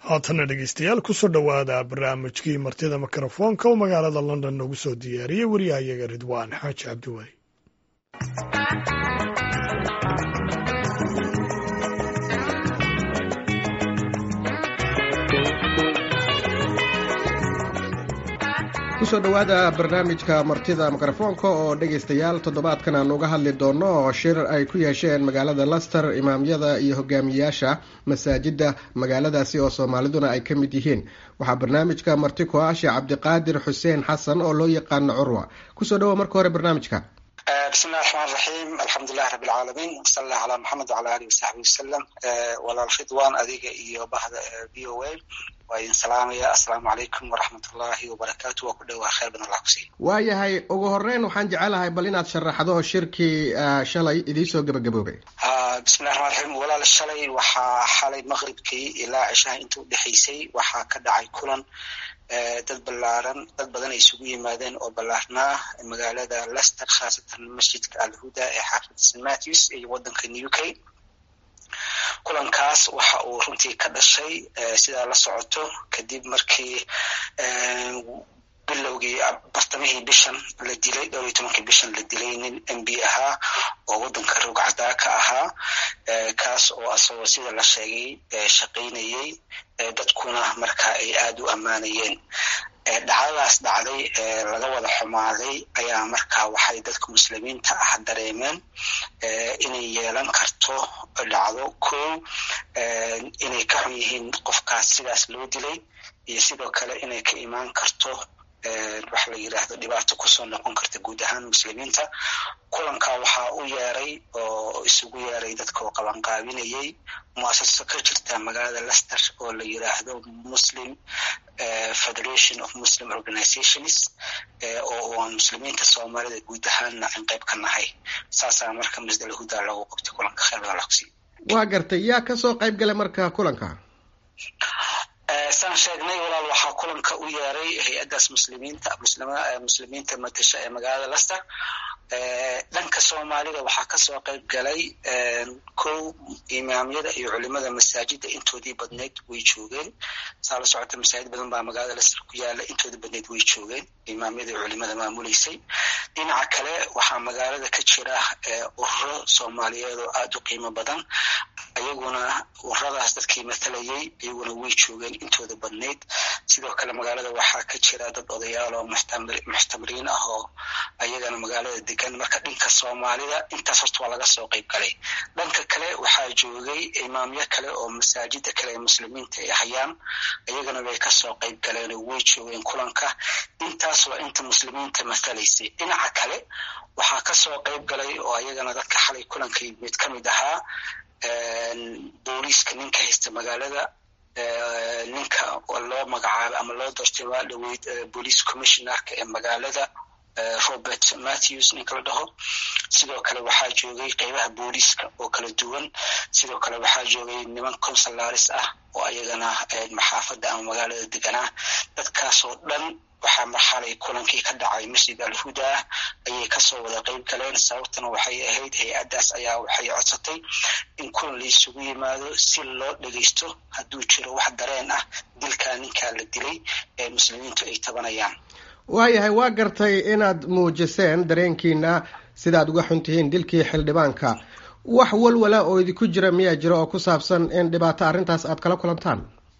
haatana dhegeystayaal kusoo dhowaada barnaamijkii martida mikrofoonka oo magaalada london noogu soo diyaariyey wariyahayaga ridwaan xaaji cabdiweli kusoo dhowaada barnaamijka martida mikrofoonka oo dhegaystayaal toddobaadkan aan uga hadli doono oo shir ay ku yeesheen magaalada laster imaamyada iyo hogaamiyayaasha masaajida magaaladaasi oo soomaaliduna ay ka mid yihiin waxaa barnaamijka marti ku ah sheekh cabdiqaadir xuseen xasan oo loo yaqaano curwa kusoo dhawoa marka hore barnaamijka bismi illahi raxmaan raxiim alxamdulilahi rabbi alcaalamiin wasala allah calaa maxamed wacala alihi wasaxbi wasalam walaal ridwan adiga iyo bahda v o a waa idin salaamaya assalaamu calaykum waraxmat ullahi wabarakaatu waa ku dhowaa khayr badan allah kusiiya waayahay ugu horeyn waxaan jecelahay bal inaad sharaxdo shirkii shalay idiisoo gebagaboobay bismillahi raxmaan raxiim walaal shalay waxaa xalay maqribkii ilaa cishaha inta u dhexaysay waxaa ka dhacay kulan dad ballaaran dad badan ay isugu yimaadeen oo ballaarnaa magaalada lester khaasatan masjidka alhuda ee xaafid st matthews iyo waddanka new k kulankaas waxa uu runtii ka dhashay sidaa la socoto kadib markii bilowgii bartamihii bishan la dilay dhowr iyo tobankii bishan la dilay nin m b ahaa oo waddanka rogcadaa ka ahaa kaas oo asagoo sida la sheegay shaqaynayey dadkuna marka ay aada u ammaanayeen dhacdadaas dhacday laga wada xumaaday ayaa marka waxay dadka muslimiinta ah dareemeen inay yeelan karto dhacdo kow inay ka xun yihiin qofkaas sidaas loo dilay iyo sidoo kale inay ka imaan karto waxa la yidhaahdo dhibaato kusoo noqon karta guud ahaan muslimiinta kulanka waxaa u yeeray oo isugu yeeray dadka oo qabanqaabinayay muasaso ka jirta magaalada lester oo la yidhaahdo muslim federation of muslim organizations oo aan muslimiinta soomaalida guud ahaanna aan qayb ka nahay saasaa marka masdal huda lagu qabtay kulanka khayr badan la kusiiya waa gartay yaa kasoo qayb galay marka kulanka saan sheegnay walaal waxaa kulanka u yeeray hay-addaas muslimiinta muslimiinta matasha ee magaalada lester dhanka soomaalida waxaa kasoo qayb galay kow imaamyada iyo culimada masaajida intoodii badneyd way joogeen saa la socota masaajid badan baa magaalada lester ku yaala intoodii badneyd way joogeen imaamyada iyo culimada maamuleysay dhinaca kale waxaa magaalada ka jira ururo soomaaliyeed oo aada u qiimo badan ayaguna ururadaas dadkii matalayay iyaguna way joogeen intooda badneyd sidoo kale magaalada waxaa ka jira dad odayaal oo muxtamiriin ah oo ayagana magaalada degan marka dhanka soomaalida intaas horta waa laga soo qayb galay dhanka kale waxaa joogay imaamyo kale oo masaajida kale ee muslimiinta ay hayaan ayagana way kasoo qayb galeen oo way joogeen kulanka intaas waa inta muslimiinta matalaysay dhinaca kale waxaa kasoo qayb galay oo ayagana dadka xalay kulankay mid ka mid ahaa booliiska ninka haysta magaalada ninka loo magacaabay ama loo doortay waa dhaweyd police commissionerka ee magaalada robert matthews ninka la dhaho sidoo kale waxaa joogay qeybaha booliiska oo kala duwan sidoo kale waxaa joogay niman consularis ah oo ayagana maxaafadda ama magaalada deganaa dadkaasoo dhan waxaa marxalay kulankii ka dhacay masjid alhuda ayay kasoo wada qayb galeen sababtana waxay ahayd hay-addaas ayaa waxay codsatay in kulan la isugu yimaado si loo dhegeysto hadduu jiro wax dareen ah dilkaa ninkaa la dilay ee muslimiintu ay tabanayaan waayahay waa gartay inaad muujiseen dareenkiina sidaad uga xun tihiin dilkii xildhibaanka wax walwala oo idinku jira miyaa jira oo ku saabsan in dhibaato arrintaas aad kala kulantaan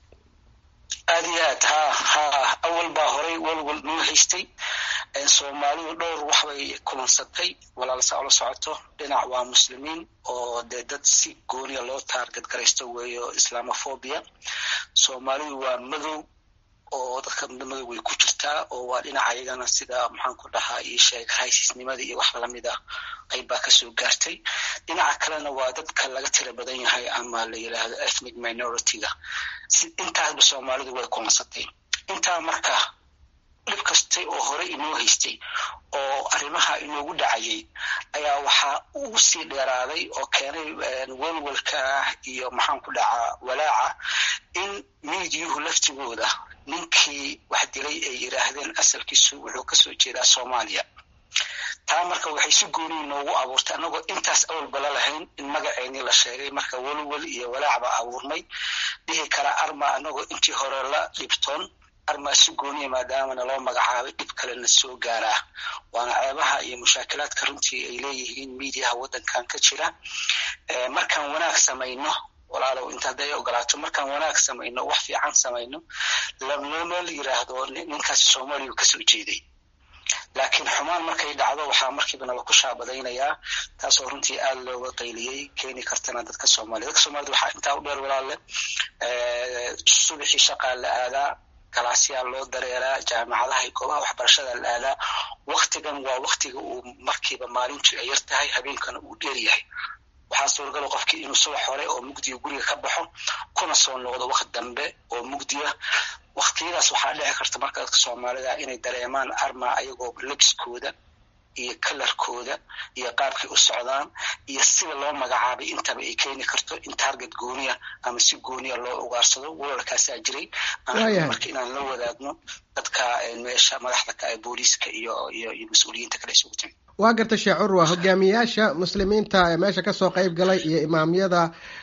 aada iyo aad ha ha awal baa horay walwal noo haystay soomaalidu dhowr waxbay kulansatay walaalsa ola socoto dhinac waa muslimiin oo dee dad si gooniya loo taargad garaysto weeyo islamophobia soomaalidu waa madow oo dadka madow way ku jirtaa oo waa dhinaca ayagana sida maxaan ku dhahaa io sheeg raysisnimada iyo wax lamid ah qayb baa kasoo gaartay dhinaca kalena waa dadka laga tira badan yahay ama la yidhaahdo ethnic minority-ga intaasba soomaalidu way kulansatay intaa marka dhib kastay oo hore inoo haystay oo arrimaha inoogu dhacayay ayaa waxaa ugu sii dheeraaday oo keenay welwelka iyo maxaan ku dhacaa walaaca in miidiyuhu laftigooda ninkii wax dilay ay yidhaahdeen asalkiisu wuxuu kasoo jeedaa soomaaliya taa marka waxay si gooniyi noogu abuurtay annagoo intaas awalba la lahayn in magaceennii la sheegay marka welwel iyo walaacba abuurmay dhihi kara arma annagoo intii hore la dhibtoon armaa si gooniya maadaama naloo magacaabay dhib kalena soo gaaraa waana ceebaha iyo mushaakilaadka runtii ay leeyihiin miidiyaha waddankan ka jira markaan wanaag samayno walaalow inta hadday ogolaato markaan wanaag samayno wax fiican samayno lanooma yiraahdo ninkaasi soomaaliya kasoo jeeday laakiin xumaan markay dhacdo waxaa markiiba nala ku shaabadaynayaa taasoo runtii aada looga qayliyey keeni kartana dadka soomaliya dadka soomaalida waxaa intaa u dheer walaalle subaxii shaqaa la aadaa galaasyaa loo dareeraa jaamacadaha iyo goobaha waxbarashada la aadaa waktigan waa waktiga uu markiiba maalintu ay yar tahay habeenkana uu dheer yahay waxaa suuragala qofkii inuu subax hore oo mugdiga guriga ka baxo kuna soo noqdo waqti dambe oo mugdiya waktiyadaas waxaa dhici karta marka dadka soomaalida inay dareemaan arma ayagoo lebiskooda iyo kalarkooda iyo qaabkay u socdaan iyo sida loo magacaabay intaba ay keeni karto in target gooniya ama si gooniya loo ugaarsado weerarkaasaa jiray marka inaan la wadaagno dadka meesha madaxda ka ee booliiska iyo iyo iyo mas-uuliyiinta kale isugu timi waa garta sheekh curwa hogaamiyaasha muslimiinta ee meesha kasoo qayb galay iyo imaamyada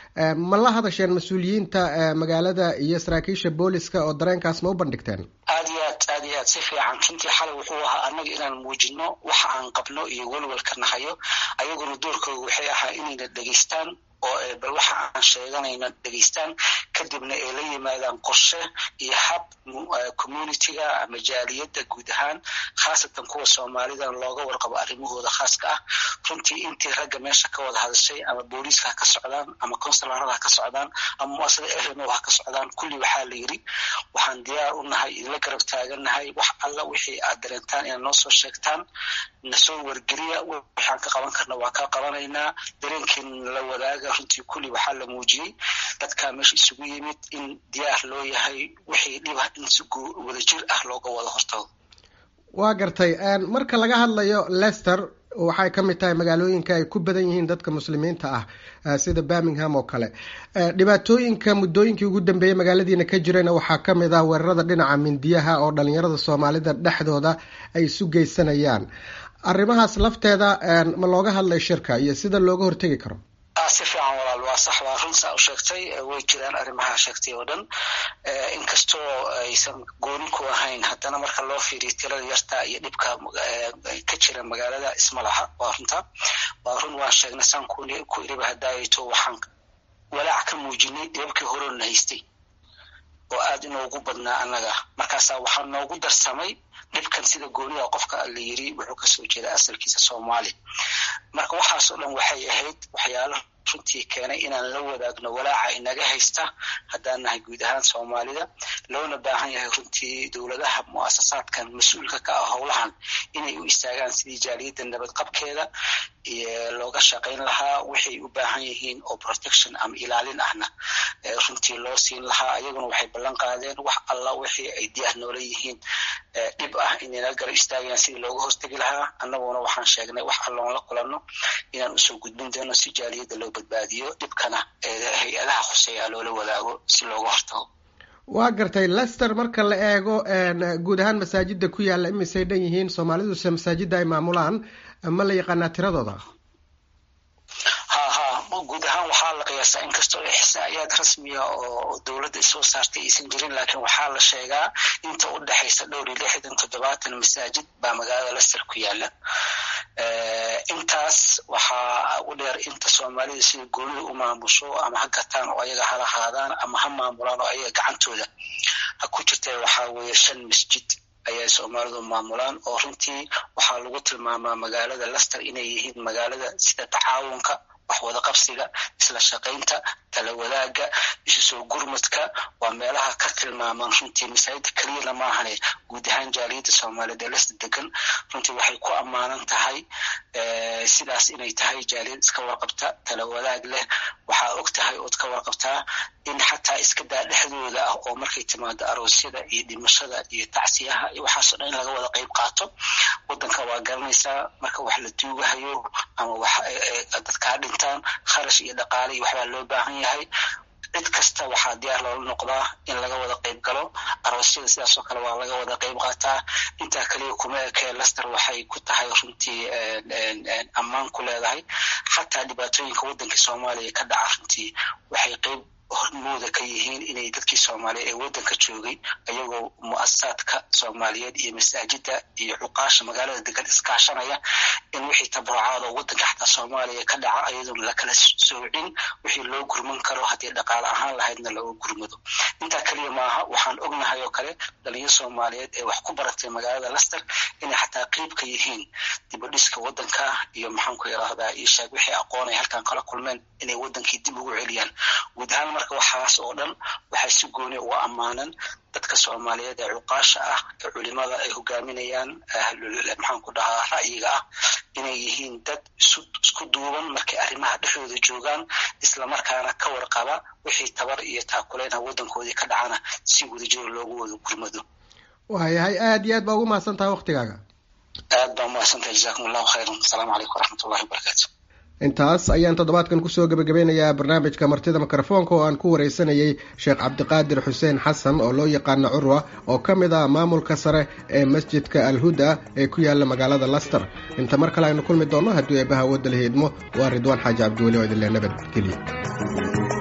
ma la hadasheen mas-uuliyiinta magaalada iyo saraakiisha booliska oo dareenkaas ma u bandhigteen aad iyo aad aad iyo aad si fiican runtii xalay wuxuu ahaa annaga inaan muujino waxa aan qabno iyo welwelka nahayo ayaguna doorkooda waxay ahaa inayna dhegaystaan oo bal waxa aan sheeganayna dhegaystaan kadibna ay la yimaadaan qorshe iyo hab communitiga ama jaaliyadda guud ahaan khaasatan kuwa soomaalidan looga warqabo arrimahooda khaaska ah runtii intii ragga meesha ka wada hadashay ama booliiska ha ka socdaan ama consularada ha ka socdaan ama muasada ehno ha ka socdaan kulli waxaa la yidhi waxaan diyaar u nahay idinla garab taagannahay wax alla wixii aad dareentaan inaad noo soo sheegtaan nasoo wargeliya waxaan ka qaban karna waa ka qabanaynaa dareenkeena la wadaaga runtii kulli waxaa la muujiyey dadkaa meesha isugu yimid in diyaar loo yahay wixii dhibah in si wadajir ah looga wada hortago waa gartay marka laga hadlayo lester waxay ka mid tahay magaalooyinka ay ku badan yihiin dadka muslimiinta ah sida birmingham oo kale dhibaatooyinka muddooyinkii ugu dambeeyey magaaladiina ka jirayna waxaa ka mid ah weerarada dhinaca mindiyaha oo dhalinyarada soomaalida dhexdooda ay isu geysanayaan arrimahaas lafteeda ma looga hadlay shirka iyo sida looga hortegi karo si fiican walaal waa sax waa run saa u sheegtay way jiraan arrimaha sheegtay oo dhan inkastoo aysan gooni ku ahayn haddana marka loo fiiriyo tirada yarta iyo dhibka ka jira magaalada isma laha waa runta waa run waan sheegnay saan ku iriba hadaayato waxaan walaac ka muujinay dhibabkii horoona haystay oo aad inoogu badnaa annaga markaasaa waxaa noogu darsamay dhibkan sida goonida qofka la yiri wuxuu kasoo jeeda asalkiisa soomaali marka waxaasoo dhan waxay ahayd waxyaalo runtii keenay inaan la wadaagno walaaca inaga haysta haddaan nahay guud ahaan soomaalida loona baahan yahay runtii dowladaha muasasaadkan mas-uulka ka ah howlahan inay u istaagaan sidii jaaliyadda nabadqabkeeda looga shaqayn lahaa waxay u baahan yihiin oo protection ama ilaalin ahna runtii loo siin lahaa ayaguna waxay ballan qaadeen wax alla wixii ay diyaar noola yihiin dhib ah inayna garab istaagayaan sidii looga hortegi lahaa annaguna waxaan sheegnay wax alloon la kulanno inaan usoo gudbin doono si jaaliyadda loo badbaadiyo dhibkana hay-adaha khuseeya loola wadaago si looga hortago waa gartay lester marka la eego guud ahaan masaajida ku yaalla imisay dhan yihiin soomaaliduse masaajida ay maamulaan ma la yaqaanaa tiradooda ha ha guud ahaan waxaa la qiyaasaa inkastoo ixsaa'iyaad rasmiya oo dowladda isoo saartay aysan jirin laakiin waxaa la sheegaa inta u dhexaysa dhowr iyo lixdan toddobaatan masaajid baa magaalada lester ku yaala intaas waxaa u dheer inta soomaalida sida goonida u maamusho ama ha gataan oo ayaga ha lahaadaan ama ha maamulaan oo ayaga gacantooda ha ku jirta waxaa weeye shan masjid ayay soomaalidu maamulaan oo runtii waxaa lagu tilmaamaa magaalada lester inay yihiin magaalada sida tacaawunka wax wada qabsiga isla shaqaynta tala wadaagga isu soo gurmadka waa meelaha ka tilmaamaan runtii masaajida keliyana maahane guud ahaan jaaliyadda soomaaliyeed ee lester degan runtii waxay ku ammaanan tahay sidaas inay tahay jaaliyad iska warqabta tala wadaag leh waxaa og tahay ood ka warqabtaa in xataa iska daa dhexdooda ah oo markay timaado aroosyada iyo dhimashada iyo tacsiyaha iyo waxaasoo dhan in laga wada qayb qaato waddanka waa garanaysaa marka wax la duugahayo ama wax dadkaa dhintaan kharash iyo dhaqaale iyo waxbaa loo baahan yahay cid kasta waxaa diyaar loola noqdaa in laga wada qayb galo aroos waxbarashada sidaas oo kale waa laga wada qayb qaataa intaa kaliya kuma ekee laster waxay ku tahay runtii ammaan ku leedahay xataa dhibaatooyinka waddanka soomaaliya ka dhaca runtii waxay qayb hormooda ka yihiin inay dadkii soomaaliyeed ee waddanka joogay ayagoo mu'asasaadka soomaaliyeed iyo masaajida iyo cuqaasha magaalada degan iskaashanaya in wixii tabarucaad oo waddanka xataa soomaaliya ka dhaca ayadoon lakala soocin wixii loo gurman karo haddii dhaqaale ahaan lahaydna looga gurmado intaa keliya maaha waxaan ognahay oo kale dhalinyaro soomaaliyeed ee wax ku baratay magaalada laster inay xataa qeyb ka yihiin dibadhiska waddanka iyo maxaanku yidhaahdaa ishaag wixii aqoon ay halkan kala kulmeen inay waddankii dib ugu celiyaan guud ahaan marka waxaas oo dhan waxay si gooni uga ammaanan dadka soomaaliyeed ee cuqaasha ah ee culimada ay hogaaminayaan maxaanku dhahaa ra'yiga ah inay yihiin dad isku duuban markay arrimaha dhexdooda joogaan islamarkaana ka warqaba wixii tabar iyo taakuleynha waddankoodii ka dhacana si wadajiro loogu wada gurmado waayahay aad iyo aad baa ugu mahadsan tahay waktigaaga aad baa umahadsantahay jazakum allahu khayran asalaamu calaykum waraxmat ullahi wabarakaatu intaas ayaan toddobaadkan kusoo gebagabeynayaa barnaamijka martida mikrofoonka oo aan ku wareysanayay sheekh cabdiqaadir xuseen xasan oo loo yaqaano curwa oo ka mid ah maamulka sare ee masjidka alhuda ee ku yaala magaalada laster inta mar kale aynu kulmi doonno haddii eebbaha wadda la hiidmo waa ridwaan xaaji cabdiweli oo idinle nabadgeliya